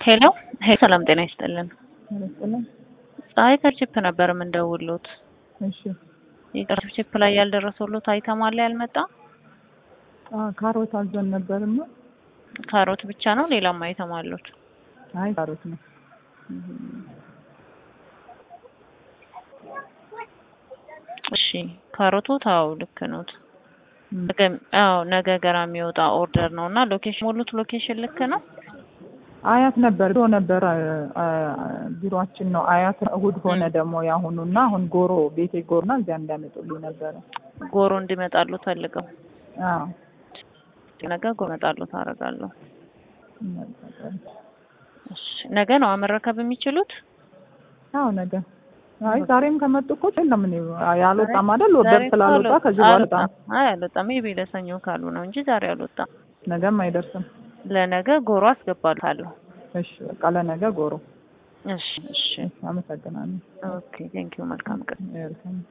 ሄሎ ሄሎ፣ ሰላም ጤና ይስጥልን። ይመስልኝ። ፀሐይ ከቺፕ ነበር የምንደውሉት። እሺ ይቅር ቺፕ ላይ ያልደረሰሉት አይተም አለ ያልመጣ አ ካሮት አዘን ነበርና ካሮት ብቻ ነው ሌላም አይተም አሉት? አይ ካሮት ነው። እሺ ካሮቱ ታው ልክ ኖት። ነገ አዎ ነገ ገራ የሚወጣ ኦርደር ነው እና ሎኬሽን ሙሉት ሎኬሽን ልክ ነው። አያት ነበር ቢሮ ነበር አ- አ- ቢሮአችን ነው አያት። እሑድ ሆነ ደግሞ ያሁኑና አሁን ጎሮ ቤቴ ጎሮና እዚያ እንዳመጡልኝ ነበረ። ጎሮ እንዲመጣሉ ፈልገው አዎ ነገ ጎሮ እመጣሉ ታደርጋለሁ። ይመጣል። እሺ ነገ ነው መረከብ የሚችሉት? አዎ ነገ አይ ዛሬም ከመጡ እኮ የለም እኔ ያልወጣም አይደል ወደር ዛሬ ስላልወጣ እኮ ከዚህ በኋላ አልወጣም። አይ አልወጣም። ሜይ ቢ ለሰኞ ካሉ ነው እንጂ ዛሬ አልወጣም። ነገም አይደርስም። ለነገ ጎሮ አስገባልሃለሁ። እሺ በቃ ለነገ ጎሮ። እሺ እሺ። እሺ አመሰግናለሁ። ኦኬ ቴንኪው። መልካም ቀን። ዌልካም